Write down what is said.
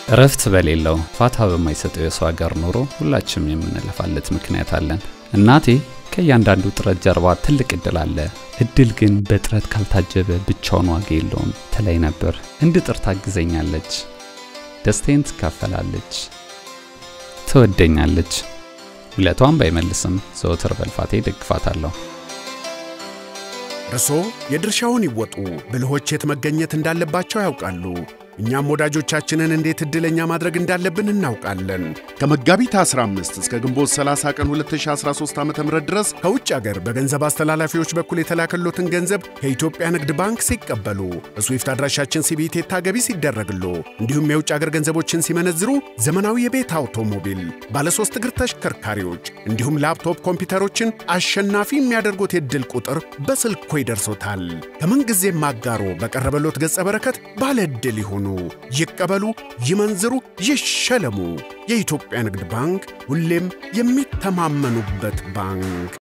እረፍት በሌለው ፋታ በማይሰጠው የሰው ሀገር ኑሮ ሁላችንም የምንለፋለት ምክንያት አለን። እናቴ ከእያንዳንዱ ጥረት ጀርባ ትልቅ እድል አለ፣ እድል ግን በጥረት ካልታጀበ ብቻውን ዋጋ የለውም ትለኝ ነበር። እንድጥር ታግዘኛለች፣ ደስታዬን ትካፈላለች፣ ትወደኛለች። ውለቷን ባይመልስም ዘወትር በልፋቴ ደግፋታለሁ። እርሶ የድርሻውን ይወጡ። ብልሆች የት መገኘት እንዳለባቸው ያውቃሉ። እኛም ወዳጆቻችንን እንዴት ዕድለኛ ማድረግ እንዳለብን እናውቃለን። ከመጋቢት 15 እስከ ግንቦት 30 ቀን 2013 ዓ ም ድረስ ከውጭ አገር በገንዘብ አስተላላፊዎች በኩል የተላከሎትን ገንዘብ ከኢትዮጵያ ንግድ ባንክ ሲቀበሉ በስዊፍት አድራሻችን ሲቢኢ ገቢ ሲደረግሎ እንዲሁም የውጭ አገር ገንዘቦችን ሲመነዝሩ ዘመናዊ የቤት አውቶሞቢል፣ ባለሶስት እግር ተሽከርካሪዎች እንዲሁም ላፕቶፕ ኮምፒውተሮችን አሸናፊ የሚያደርጉት የዕድል ቁጥር በስልኮ ይደርሶታል። ከምንጊዜም አጋሮ በቀረበሎት ገጸ በረከት ባለ ዕድል ይሁኑ። ይቀበሉ፣ ይመንዝሩ፣ ይሸለሙ። የኢትዮጵያ ንግድ ባንክ ሁሌም የሚተማመኑበት ባንክ